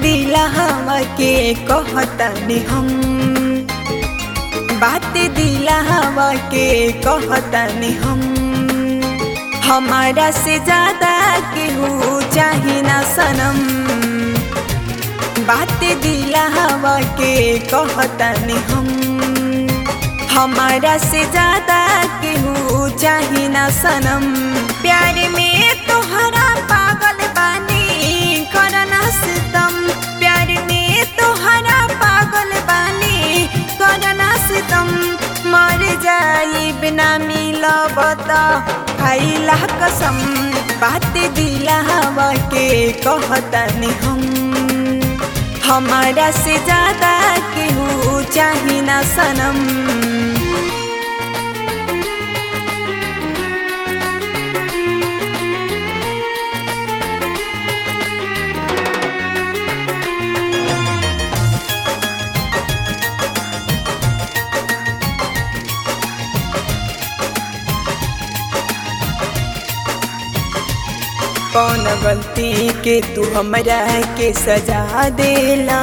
दिला हवा के कहतनी हम बात दिला हवा के कहतनी हम हमारा से ज्यादा केहू चाही ना सनम बात दिला हवा के कहतनी हम हमारा से ज्यादा केहू चाही ना सनम प्यार में तोहरा पागल बानी करना सितम प्यार में तोहरा पागल बानी करना सितम मर जाई बिना मिलब खाइला कसम बात दिला हवा के कहतनी हम हमारा से ज्यादा केहू चाही ना सनम कौन गलती के तू हमरा के सजा देला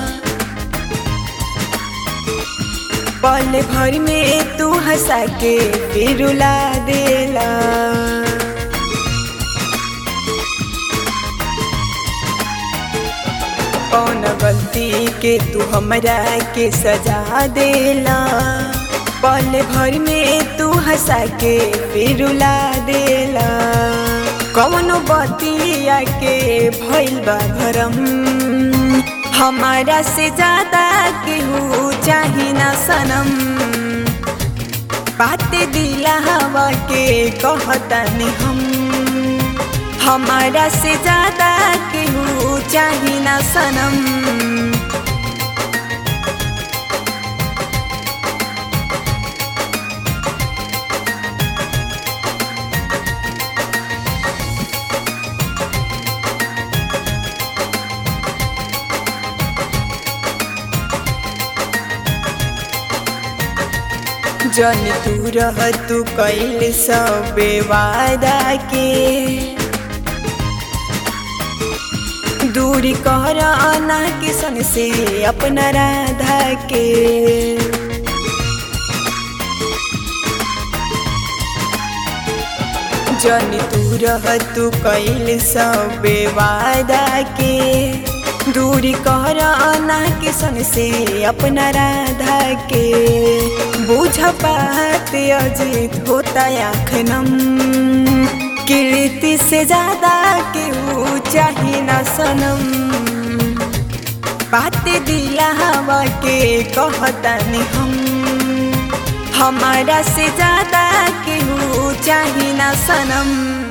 पल भर में तू हंसा के फिर रुला देला कौन गलती के तू हमरा के सजा देला पल भर में तू हंसा के फिर रुला देला कौनो बतिया के भइल बा भरम हमारा से ज्यादा केहू चाही ना सनम बात दिला हवा के कहतनी हम हमारा से ज्यादा केहू चाही ना सनम जन तू रह तू कैल सब वादा के दूरी कर आना के सन से अपना राधा के जन तू रह तू कैल सब वादा के दूरी कर आना के सन से अपना राधा के बुझ बात अजित होता आखनम कीर्ति से ज्यादा केहू चाही ना सनम बात दिला हवा के कहतनी हम हमारा से ज्यादा केहू चाही ना सनम